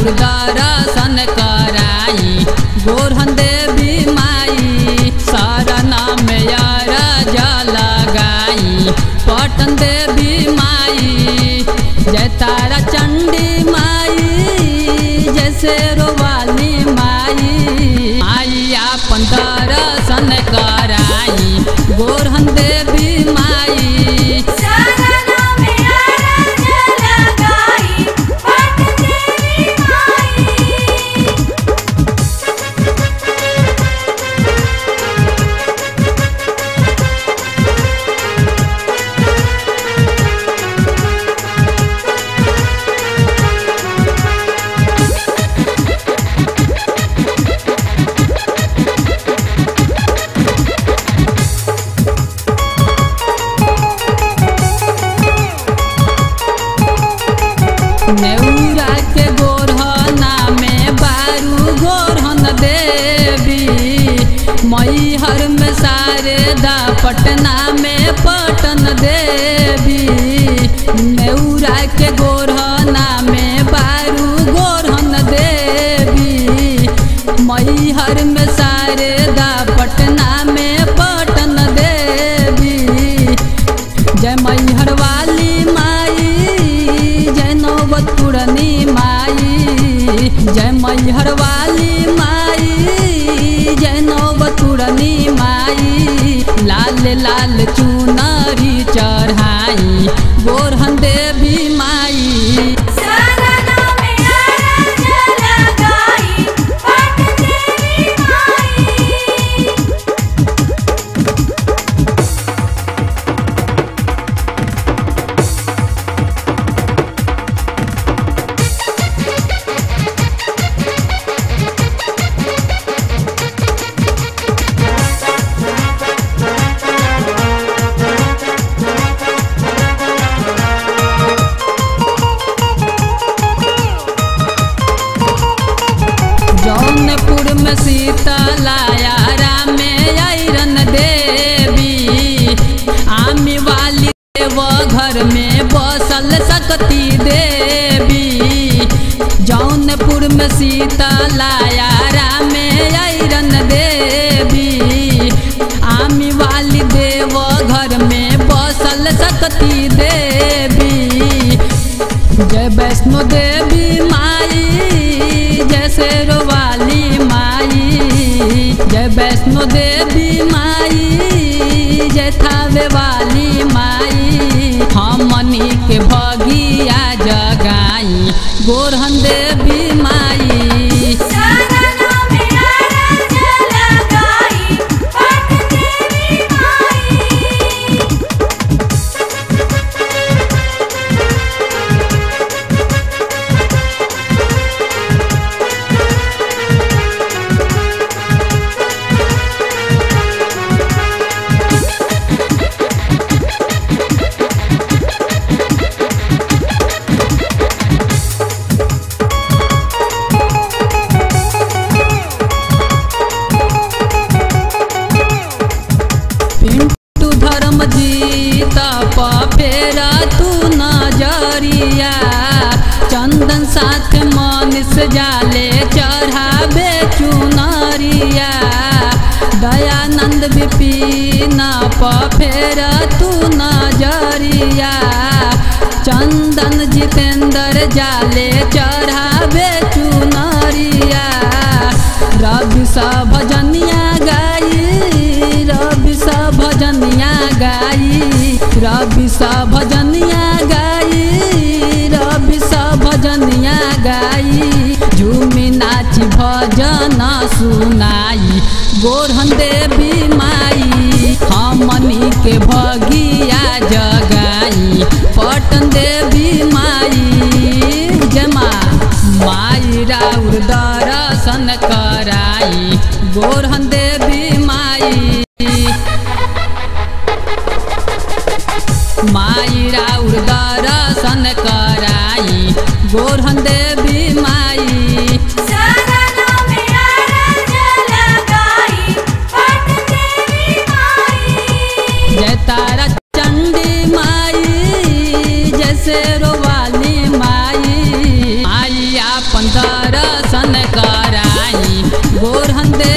राउर दर्शन कराई गोरहन देवी माई शरण में अरज लगाई पटन देवी माई जय तारा चंडी माई जैसे रोवाली माई आई अपन दर्शन कराई गोरहन देवी माई शरणा में अरज लगाई पट देवी माई नेउरा के गोरहना में बारू गोरहन देवी मैहर में शारदा पटना में पटन देवी नेउरा के गोरहना में बारू गोरहन देवी मैहर में शारदा पटना में पटन देवी जय मैहर वाली माई जय नौबत पुरनी माई जय मैहर वाली माई जय नौबत पुरनी माई लाल लाल चुनरी चढ़ाई गोरहन देवी माई शरणा में अरज लगाई पट देवी माई जौनपुर में शीतलायारा में आयरन देवी आमी वाली देव घर में बसल सकती देवी जौनपुर में शीतलायारा में आयरन देवी आमी वाली देव घर में बसल सकती देवी जय वैष्णो देवी माई जय शेरवाली माई जय वैष्णो देवी माई जय थावे वाली माई हमनी के भगिया जगाई गोरहन देवी माई शरणा में अरज लगाई पट देवी माई पिंटू धर्म जीत फेरा तू नजरिया चंदन साथ मनीष जाले चढ़ावे चुनरिया दयानंद विपिन फेरा तू नजरिया चंदन जितेंद्र जाले चढ़ावे चुनरिया रवि सा भजनिया गाई रवि सा भजनिया गाई रवि सा भजनिया गाई रवि सा भजनिया गाई झूमी नाची भजन सुनाई गोरहन देवी माई हमनी के भगिया जगाई पटन देवी माई जमा माई राउर दर्शन कराई गोरहन देवी माई माई राउर दर्शन कराई गोरहन देवी माई शरणा में अरज लगाई पट देवी माई जय तारा चंडी माई जैसे रोवाली माई आई अपन दर गोरहन देवी